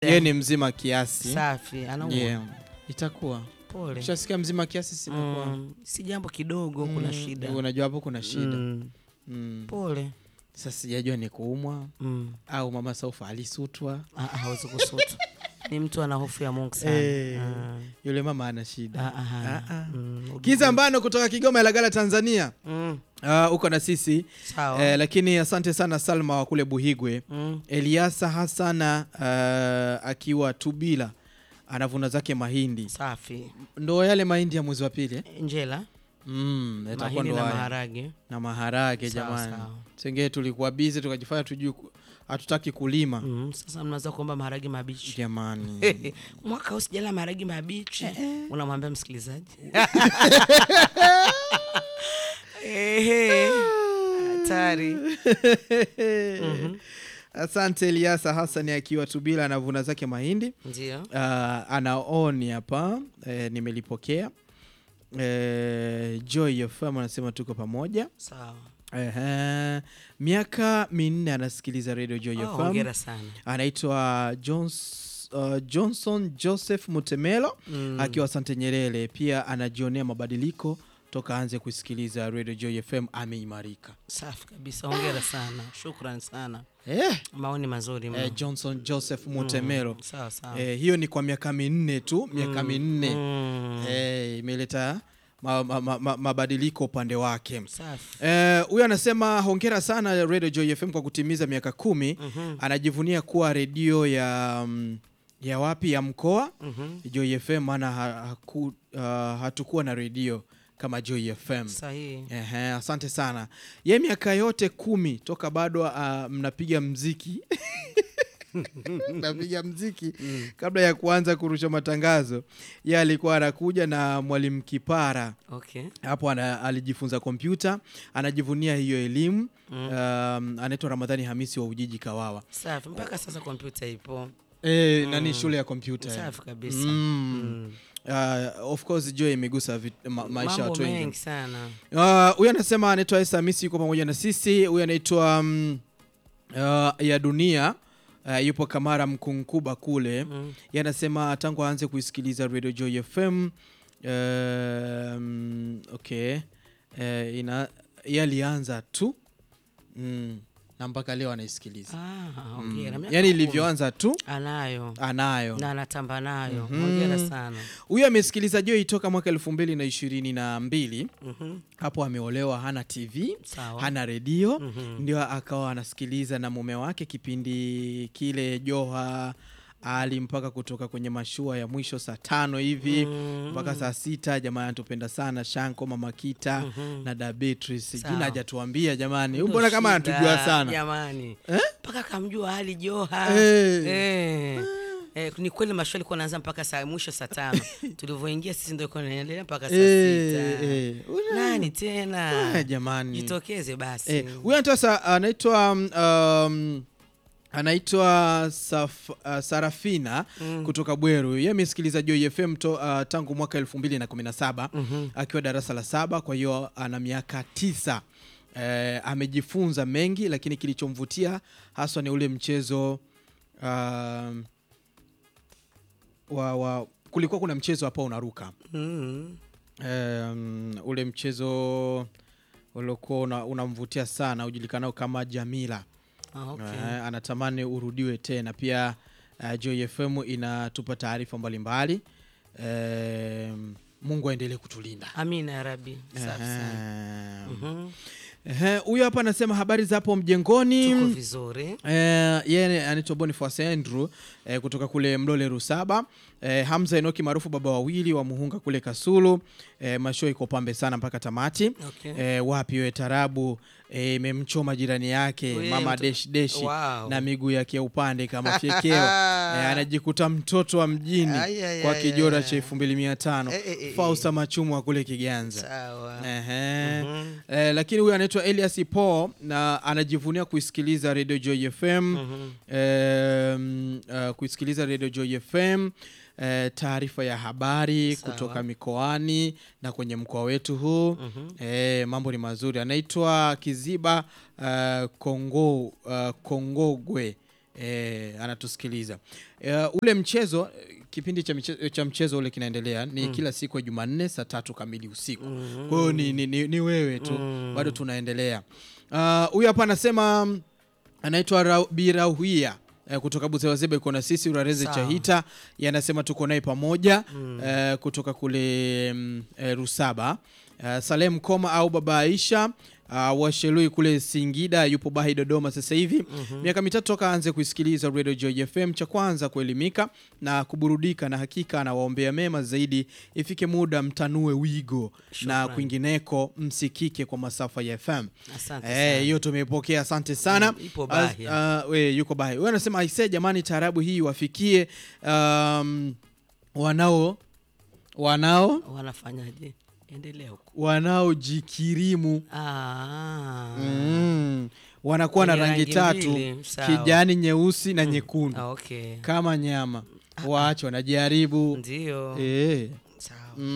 yeye ni mzima kiasi safi anaumwa yeah. itakuwa pole ushasikia mzima kiasi sinakuwa mm, si jambo kidogo kuna shida unajua hapo kuna shida mm, mm. pole sasa sijajua ni kuumwa mm. au mama saufa alisutwa Ah, ah, hawezi kusutu ni mtu ana hofu ya mungu sana Eh, Ah, yule mama ana shida ah, ah, Ah, ah. mm, kiza mbano kutoka kigoma ilagala tanzania mm, uh, uko na sisi sawa eh, lakini asante sana salma wa kule buhigwe mm, eliasa hasana uh, akiwa tubila anavuna zake mahindi safi ndo yale mahindi ya mwezi wa pili eh? njela mm, yatakuwa mahindi ndo na haya. maharage na maharage Sawa, jamani sawa. sengee tulikuwa bizi tukajifanya tujui ku- hatutaki kulima mm, sasa mnaweza kuomba maharage mabichi jamani mwaka huu sijala maharage mabichi unamwambia msikilizaji Ehe, hatari Mhm, asante eliasa hasani akiwa tubila anavuna zake mahindi ndio uh, anaoni hapa eh, nimelipokea eh, joy fm anasema tuko pamoja sawa Ehe. miaka minne anasikiliza radio joy Oh, fm hongera sana anaitwa Johns, uh, johnson joseph mutemelo Mm. akiwa sante nyerere pia anajionea mabadiliko toka aanze kusikiliza radio joy fm ameimarika safi kabisa hongera sana shukran sana eh, maoni mazuri mno. eh, johnson joseph mutemelo sawa sawa eh, hiyo ni kwa miaka minne tu miaka minne Mm, eh, imeleta ma, ma, ma, ma, mabadiliko upande wake safi Eh, huyo anasema hongera sana radio joy fm kwa kutimiza miaka kumi Mhm, anajivunia kuwa redio ya mm, ya wapi ya mkoa mhm. joy fm maana ha, haku, uh, hatukuwa na redio kama joy fm sahihi Ehe, asante sana ye miaka yote kumi toka bado uh, mnapiga mziki napiga mziki kabla ya kuanza kurusha matangazo ye alikuwa anakuja na mwalimu kipara okay hapo ana, alijifunza kompyuta anajivunia hiyo elimu Mm. um, anaitwa ramadhani hamisi wa ujiji kawawa safi mpaka sasa kompyuta ipo e, nani shule ya kompyuta eh. safi kabisa Mm. Mm. Uh, of course jo imegusa vit- ma, maisha ya mambo watu wengi mengi sana Uh, huyu anasema anaitwa Esa Hamisi yuko pamoja na sisi. Huyu anaitwa um, uh, ya dunia uh, yupo Kamara Mkunkuba kule. Mm. Yeye anasema tangu aanze kuisikiliza Radio Joy FM um, okay uh, ina yeye alianza tu mm, na mpaka leo anaisikiliza Ah, hongera. mm. Miaka Yani kumi. ilivyoanza tu anayo anayo na anatamba nayo Mhm. hongera sana huyu amesikiliza Joy toka mwaka elfu mbili na ishirini na mbili Mhm. hapo ameolewa hana TV sawa hana redio Mhm. ndio akawa anasikiliza na mume wake kipindi kile Joha ali mpaka kutoka kwenye mashua ya mwisho saa tano hivi Mm. mpaka saa sita. Jamani, anatupenda sana Shanko, mama Kita Mhm. na da Beatrice. Sawa. Jina hajatuambia jamani, Ndo mbona kama shida, anatujua sana jamani Eh? mpaka kamjua hali joha Eh. Eh. Eh, ni kweli mashua alikuwa anaanza mpaka saa mwisho saa tano tulivyoingia sisi ndo ilikuwa inaendelea mpaka saa Eh, sita eh. Una- nani tena Eh, jamani jitokeze basi Eh, huyu anaitwa sa- anaitwa um, um, anaitwa Saf, uh, Sarafina Mm. kutoka Bweru. Yeye amesikiliza Joy FM to, uh, tangu mwaka elfu mbili na kumi na saba Mhm. akiwa darasa la saba, kwa hiyo ana miaka tisa. Eh, amejifunza mengi, lakini kilichomvutia haswa ni ule mchezo um, wa, wa kulikuwa kuna mchezo hapa unaruka Mm. um, ule mchezo uliokuwa una- unamvutia sana ujulikanao kama Jamila. Ah, okay. Eh, anatamani urudiwe tena. Pia uh, Joy FM inatupa taarifa mbalimbali. Um, Mungu aendelee kutulinda. amina ya rabi safi sana Ehe. Mhm. Ehe, Huyu hapa anasema habari za hapo tuko mjengoni. vizuri Eh, yeye anaitwa Boniface Andrew eh, kutoka kule Mlole Rusaba. Eh, Hamza Enoki maarufu baba wawili wa Muhunga kule Kasulu. Eh, masho iko pambe sana mpaka tamati. okay. Eh, wapi we tarabu eh, imemchoma jirani yake We, mama mto- deshi deshi Wow. na miguu yake ya upande kama fyekeo eh, anajikuta mtoto wa mjini Ai, ai, kwa ai, kijora ai. cha elfu mbili mia tano Eh, eh, eh, Fausta Machumu wa kule Kiganza. sawa Ehe. Mhm. Eh, lakini huyu anaitwa Elias Paul na anajivunia kuisikiliza Radio Joy FM Mhm. um, uh, kuisikiliza Radio Joy FM eh, taarifa ya habari Sawa. kutoka mikoani na kwenye mkoa wetu huu Mhm. eh, mambo ni mazuri. Anaitwa Kiziba uh, Kongo, uh, Kongogwe e, anatusikiliza e, ule mchezo kipindi cha mchezo, cha mchezo ule kinaendelea ni kila siku ya Jumanne saa tatu kamili usiku. Kwa hiyo ni, ni, ni, ni wewe tu bado tunaendelea. Ah, Huyu hapa anasema mm, anaitwa Ra- Birauhia eh, kutoka Buzewazebe iko na sisi Urareze Sawa. Chahita yanasema tuko naye pamoja eh, kutoka kule mm, eh, Rusaba eh, Salem Koma au Baba Aisha uh, Washelui kule Singida yupo Bahi Dodoma sasa hivi miaka mitatu toka aanze kuisikiliza Radio Joy FM, cha kwanza kuelimika na kuburudika, na hakika anawaombea mema zaidi, ifike muda mtanue wigo na Shukrani. kwingineko msikike kwa masafa ya FM. Asante Eh, sana. hiyo tumeipokea, asante sana. Mm, ipo As- Bahi, ah, we, yuko Bahi. Wewe anasema aisee, jamani, taarabu hii wafikie um, wanao wanao Wanafanyaje? Endelea huko. wanaojikirimu Ah. mm, wanakuwa na Wenye rangi rangi tatu mbili, sawa. kijani, nyeusi na nyekundu Ah, okay. kama nyama. Waache wanajaribu Ndio. eh. Sawa.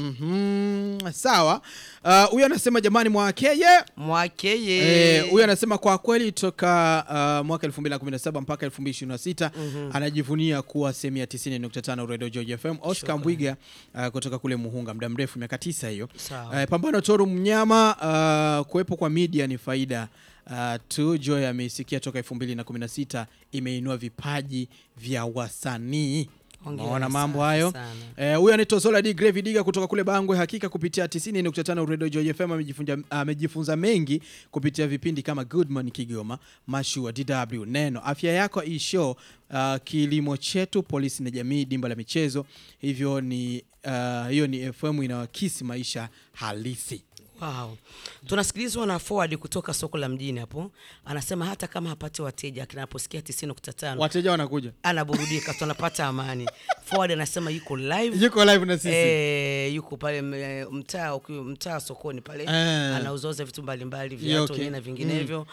Mhm, sawa. Ah, Huyu anasema jamani, mwakeye Mwakeye. Eh, huyu anasema kwa kweli toka uh, mwaka 2017 mpaka 2026 anajivunia kuwa sehemu ya 90.5 Radio Joy FM. Oscar Shukrani. Mbwiga uh, kutoka kule Muhunga, muda mrefu, miaka tisa hiyo. Sawa. Uh, pambano Toru Mnyama, uh, kuwepo kwa media ni faida uh, tu. Joy ameisikia toka 2016 imeinua vipaji vya wasanii. Hongera Unaona mambo sana, hayo. sana. Eh, huyu anaitwa Zola D Gravy Diga kutoka kule Bangwe. Hakika kupitia 90.5 Radio Joy FM amejifunza, amejifunza mengi kupitia vipindi kama Good Morning Kigoma, Mashua, DW, Neno, Afya Yako, E-Show, uh, Kilimo Chetu, Polisi na Jamii, Dimba la Michezo. Hivyo ni uh, hiyo ni FM inawakisi maisha halisi. Wow. Tunasikilizwa na Forward kutoka soko la mjini hapo. Anasema hata kama hapati wateja akinaposikia 90.5 Wateja wanakuja. anaburudika, tunapata amani. Forward anasema yuko live Yuko live na sisi. Eh, yuko pale m- mtaa uki- mtaa sokoni pale Eh. anauzauza vitu mbalimbali Yeah, viatu okay. wenyewe na vinginevyo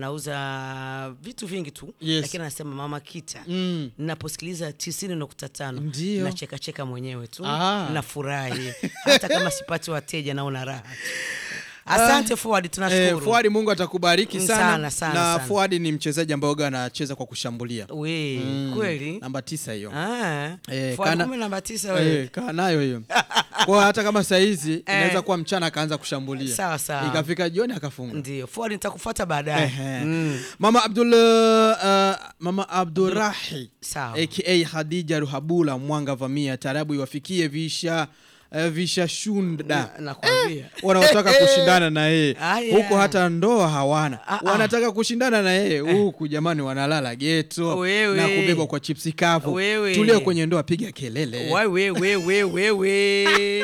anauza vitu vingi tu Yes. lakini anasema mama kita Mm. naposikiliza tisini nukta tano Ndio. nachekacheka mwenyewe tu Ah. nafurahi hata kama sipati wateja naona raha tu. asante Forward Eh, tunashukuru Fuadi Mungu atakubariki Mm, sana, sana, sana, na sana. Fuadi ni mchezaji ambaye huwaga anacheza kwa kushambulia. we kweli Namba tisa hiyo. Ah, Eh, Forward kana- kumbe namba tisa wewe Eh, kaa nayo hiyo kwa hata kama saizi inaweza kuwa mchana akaanza kushambulia Sawa, sawa. ikafika jioni akafunga ndio Forward nitakufuata baadaye Ehe. Mm. mama abdul uh, mama abdurahi Sawa. aka hadija ruhabula mwanga vamia tarabu iwafikie visha uh, vishashunda Na- nakwambia wanaotaka kushindana na yeye Aya. huko hata ndoa hawana Ah, ah. wanataka kushindana na yeye huku jamani wanalala geto Wewe. na kubebwa kwa chipsi kavu Wewe. tulio kwenye ndoa piga kelele wewe wewe wewe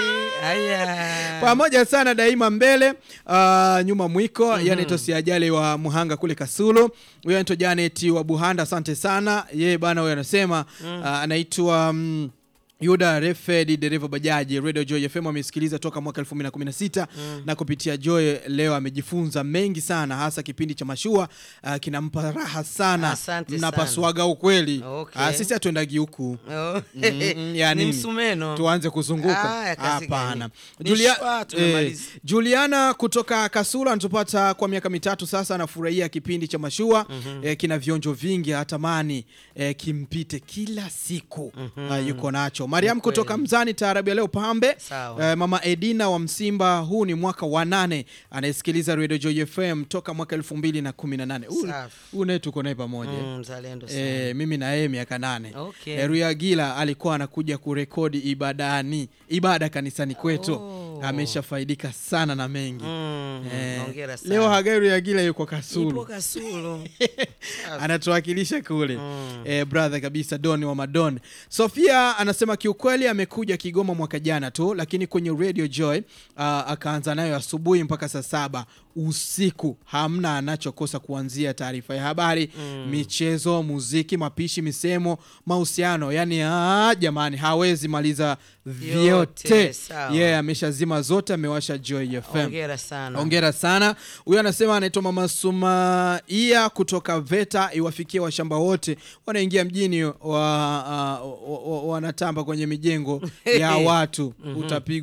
aya pamoja sana daima mbele uh, nyuma mwiko mm-hmm. yani tosiajali wa muhanga kule kasulu huyo anaitwa janet wa buhanda asante sana yeye bana huyo anasema uh, anaitwa mm, yuda refed dereva bajaji radio joy fm amesikiliza toka mwaka 2016 na kupitia joy leo amejifunza mengi sana hasa kipindi cha mashua uh, kinampa raha sana Asante mnapasuaga ukweli Okay. uh, sisi hatuendagi huku Oh. Mm, ya ni nini? msumeno tuanze kuzunguka Ah, ya kazi hapana gani? Julia, Ni shwa, tumemaliza. juliana kutoka kasula anatupata kwa miaka mitatu sasa anafurahia kipindi cha mashua eh, kina vionjo vingi atamani eh, kimpite kila siku Ah, yuko nacho mariam Ni kweli. kutoka mzani taarabu ya leo pambe Sawa. eh, mama edina wa msimba huu ni mwaka wa nane anayesikiliza radio joy fm toka mwaka elfu mbili na kumi na nane Safi. huu naye tuko naye pamoja Mm, mzalendo sana. E, mimi na yeye miaka nane Okay. e, Ruyagila alikuwa anakuja kurekodi ibadani ibada kanisani kwetu Oh. ameshafaidika sana na mengi Mm, Eh, hongera sana. leo Hagai Ruyagila yuko Ipo Kasulu Kasulu. anatuwakilisha kule eh, brother kabisa Don wa Madon. Sofia anasema kiukweli amekuja Kigoma mwaka jana tu, lakini kwenye Radio Joy uh, akaanza nayo asubuhi mpaka saa saba usiku, hamna anachokosa kuanzia taarifa ya habari michezo, muziki, mapishi, misemo, mahusiano, yani ah, jamani hawezi maliza vyote. Yote, sawa. Yeye ameshazima zote, amewasha Joy FM. hongera sana Hongera sana. Huyo anasema anaitwa Mama Sumaia kutoka VETA, iwafikie washamba wote wanaingia mjini wa, uh, wa- wa- wanatamba kwenye mijengo ya watu, utapigwa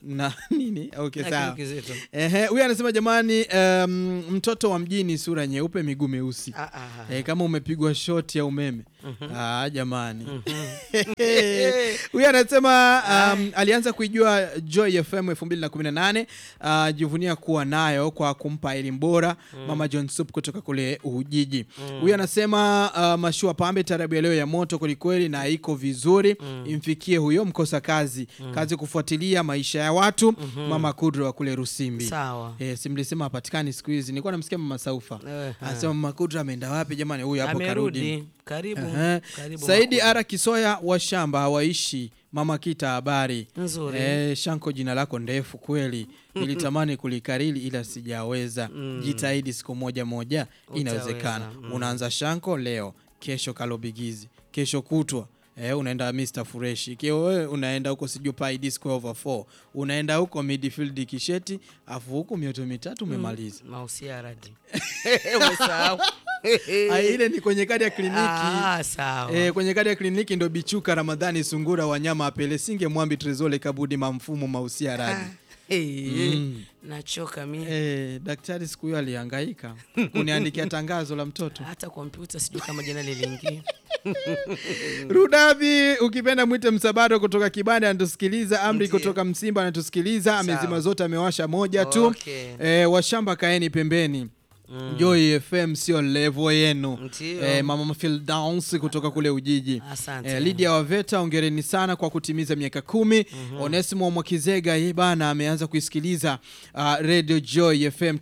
na nini okay, Na sawa kitu kizito. Ehe, huyu anasema jamani, um, mtoto wa mjini sura nyeupe miguu meusi Ah, ah. Eh, kama umepigwa shoti ya umeme ah, jamani huyu anasema um, alianza kuijua Joy FM 2018 uh, jivunia kuwa nayo kwa kumpa elimu bora mama John Sup kutoka kule Ujiji. Huyu anasema uh, mashua pambe tarabu ya leo ya moto kwelikweli na iko vizuri imfikie huyo mkosa kazi kazi kufuatilia maisha ya watu mama Kudro wa kule Rusimbi. Sawa. Eh, si mlisema hapatikani siku hizi. Nilikuwa namsikia mama Saufa Eh, anasema mama Kudra ameenda wapi jamani? Huyu hapo karudi. Amerudi. Karibu. Ehe. Karibu. Saidi Makuu. Ara Kisoya wa shamba hawaishi mama Kita habari Nzuri. Eh, Shanko, jina lako ndefu kweli, nilitamani kulikariri ila sijaweza. Jitahidi siku moja moja, inawezekana. Utaweza. Unaanza Shanko leo, kesho Kalobigizi, kesho kutwa Eh, unaenda Mr Fresh ikiwa wewe unaenda huko sijui Pi Disco over 4 unaenda huko midfield kisheti afu huko mioto mitatu umemaliza. Mausia radi. Umesahau. Ah, ile ni kwenye kadi ya kliniki Ah, sawa. E, kwenye kadi ya kliniki ndo Bichuka Ramadhani Sungura Wanyama Apele Singe Mwambi Trezole Kabudi Mamfumo Mausia Radi. Eh, Nachoka mimi. E, daktari siku hiyo alihangaika kuniandikia tangazo la mtoto Hata kompyuta sijui kama jina liliingia. Rudavi, ukipenda mwite Msabato kutoka Kibanda anatusikiliza. Amri Ndiyo. kutoka Msimba anatusikiliza, amezima zote, amewasha moja tu. Okay. E, washamba kaeni pembeni Joy FM sio levo yenu. Ndiyo. E, mama Fildaus kutoka kule Ujiji. Asante. E, Lydia Waveta, ongereni sana kwa kutimiza miaka kumi. Onesimo Mwakizega ye bana ameanza kuisikiliza uh, Radio Joy FM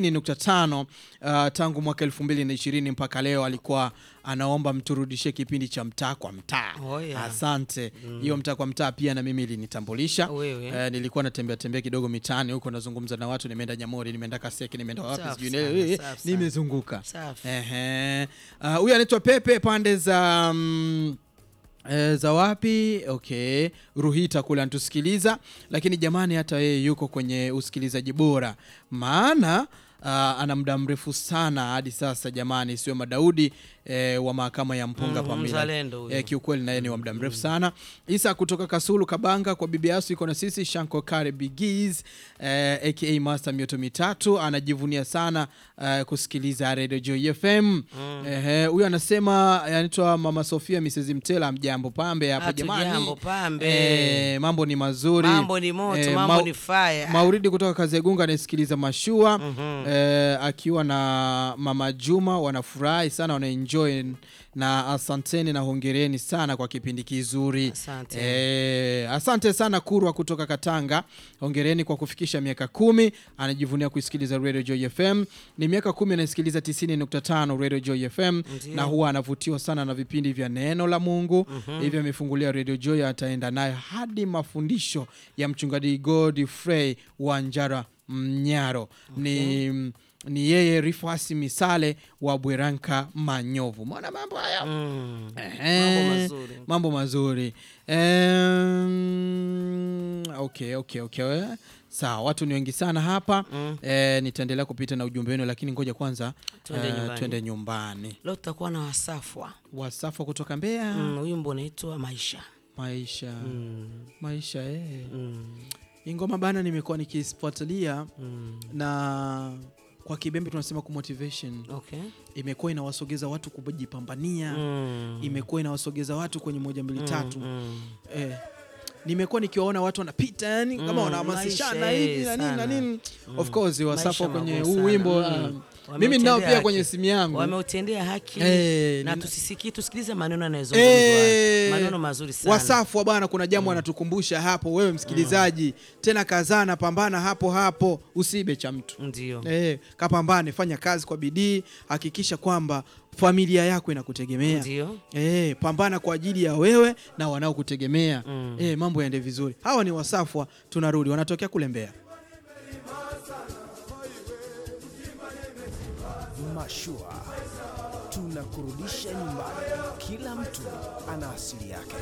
90.5 uh, tangu mwaka 2020 mpaka leo. Alikuwa anaomba mturudishie kipindi cha mtaa kwa mtaa. Oh, yeah. Asante. Hiyo mtaa kwa mtaa pia na mimi ilinitambulisha. Wewe. Eh, nilikuwa natembea tembea kidogo mitaani huko nazungumza na watu, nimeenda Nyamori, nimeenda Kaseke, nimeenda wapi Safi sijui sana, eh, safi sana. nimezunguka. Safi. Ehe. Ah, Huyu anaitwa Pepe pande za mm, eh, za wapi? Okay, Ruhita kule anatusikiliza, lakini jamani, hata yeye yuko kwenye usikilizaji bora, maana ah, ana muda mrefu sana hadi sasa jamani, sio Madaudi eh, wa mahakama ya Mpunga Mm, Pamila mzalendo huyo. eh, kiukweli naye ni wa muda mrefu sana. Isa kutoka Kasulu Kabanga kwa bibi Asu iko na sisi. Shanko Kare Bigiz eh, aka Master Mioto Mitatu anajivunia sana eh, kusikiliza Radio Joy FM. Ehe, huyu anasema anaitwa Mama Sofia Mrs Mtela, mjambo pambe hapo Hatu jamani. jambo, pambe. Eh, mambo ni mazuri. Mambo ni moto, Eh, mambo mau- ni fire. Mauridi kutoka Kazegunga anayesikiliza mashua eh, akiwa na mama Juma wanafurahi sana, wanaenjoy na asanteni na hongereni sana kwa kipindi kizuri. Asante. Eh, asante sana Kurwa kutoka Katanga, hongereni kwa kufikisha miaka kumi. Anajivunia kuisikiliza Radio Joy FM. Ni miaka kumi anasikiliza 90.5 Radio Joy FM Ndiyo. na huwa anavutiwa sana na vipindi vya neno la Mungu. Hivyo amefungulia Radio Joy, ataenda nayo hadi mafundisho ya mchungaji Godfrey Wanjara Mnyaro. Ni ni yeye Rifasi Misale wa Bweranka Manyovu. Mwana mambo haya Mm. Ehe, Mambo mazuri. mambo mazuri Em, okay, okay, okay. Sawa, watu ni wengi sana hapa Mm. Eh, nitaendelea kupita na ujumbe wenu, lakini ngoja kwanza Twende eh, nyumbani. twende nyumbani. Leo tutakuwa na wasafwa. Wasafa kutoka Mbeya. Mm, Wimbo unaitwa Maisha. Maisha Mm. maisha eh. Mm. Hii ngoma bana, nimekuwa nikifuatilia Mm. na kwa kibembe tunasema ku motivation, Okay. imekuwa inawasogeza watu kujipambania Mm. imekuwa inawasogeza watu kwenye moja mbili tatu Mm. eh, nimekuwa nikiwaona watu wanapita yani kama Mm, wanahamasishana maisha, hivi eh, na nini na sana. nini of course wasafa Maisha kwenye magumu huu sana. wimbo Mm. uh, mimi ninao Wameutendea pia kwenye haki. simu yangu Wameutendea haki Eh, na nina- tusisikie, tusikilize maneno yanayozungumzwa. Eh, Maneno mazuri sana. Wasafwa bwana, kuna jambo anatukumbusha hapo, wewe msikilizaji, tena kazana, pambana hapo hapo, usibe cha mtu Ndio. eh, kapambane, fanya kazi kwa bidii, hakikisha kwamba familia yako inakutegemea Ndio. eh, pambana kwa ajili ya wewe na wanaokutegemea Mm. eh, mambo yaende vizuri. Hawa ni Wasafwa, tunarudi, wanatokea kule Mbeya. Mashua tunakurudisha nyumbani. Kila mtu ana asili yake.